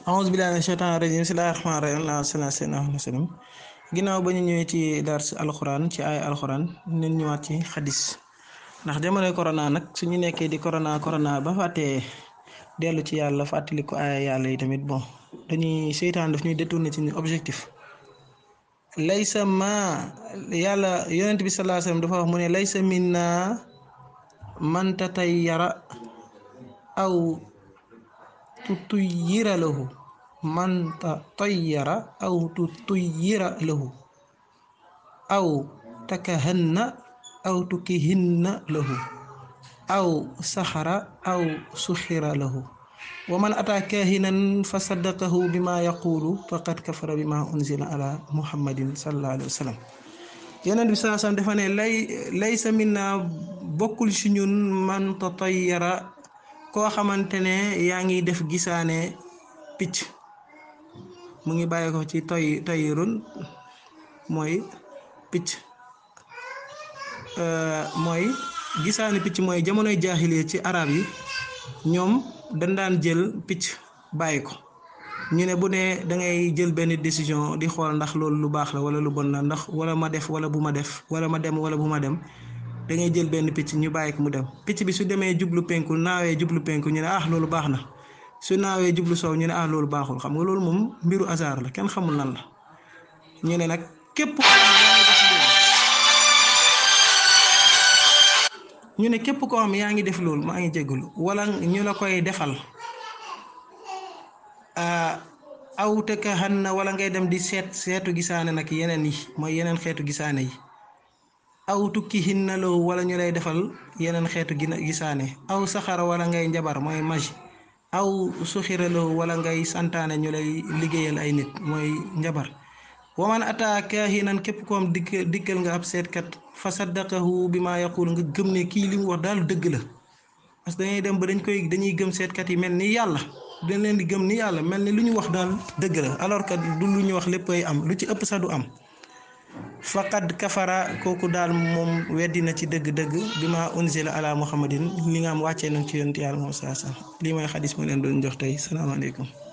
aouzu billahi mina shaytaani rajim bismillahi rahmaani rahim allahumma salli ala sayyidina Muhammad sallam ginnaaw ba ñu ñëwee ci dars alxuraan ci ay alxuraan nañ ñëwaat ci xadis ndax jamonoy corona nag suñu nekkee di corona corona ba fàttee dellu ci yàlla fàttali ko ay yàlla yi tamit bon dañuy seytaan daf ñuy détourné ci objectif laysa ma yàlla yonent bi sallallahu alayhi wasallam dafa wax mu ne laysa minna man tatayyara aw tutuyira lahu man tatayyara aw tutuyira lahu aw takahanna aw tukihinna lahu aw saxara aw suxira lahu wa man ataa kaahinan fa saddaqahu bima yaqulu faqad kafara bima unzila ala muhammadin sallallahu alayhi wa sallam yonent bi sallallahu alayhi wa sallam dafa ne lay laysa minna bokkul ci ñun man tatayyara koo xamante ne yaa ngi def gisaane picc mu ngi bàyyi ko ci toy toyrun mooy picc mooy gisaane picc mooy jamonoy jaaxile ci arab yi ñoom dañ daan jël picc bàyyi ko ñu ne bu ne da ngay jël benn décision di xool ndax loolu lu baax la wala lu bon la ndax wala ma def wala bu ma def wala ma dem wala bu ma dem da ngay jël benn picc ñu bàyyi ko mu dem picc bi su demee jublu penku naawee jublu penku ñu ne ah loolu baax na su naawee jublu soow ñu ne ah loolu baaxul xam nga loolu moom mbiru hasard la kenn xamul lan la ñu ne nag képp ñu ne képp koo xam yaa ngi def loolu maa ngi jégalu wala ñu la koy defal aw te ka xan na wala ngay dem di seet seetu gisaane nag yeneen yi mooy yeneen xeetu gisaane yi aw tukki hinna loo wala ñu lay defal yeneen xeetu gisaane aw saxara wala ngay njabar mooy magie aw suxira loo wala ngay santaane ñu lay liggéeyal ay nit mooy njabar waman ataa kaahinan képp ko am dikk dikkal nga ab seetkat fa saddaqahu bi ma yaqul nga gëm ne kii li mu wax daal dëgg la parce que dañuy dem ba dañ koy dañuy gëm seetkat yi mel ni yàlla dañ leen di gëm ni yàlla mel ni lu ñu wax daal dëgg la alors que du lu ñu wax lépp ay am lu ci ëpp sax du am faqad kafara kooku daal moom weddi na ci dëgg-dëgg bi ma unzila ala muhammadin li nga am wàccee nañ ci yonent yàlla moom saa saa lii mooy xadis mu leen doon jox tey salaamaaleykum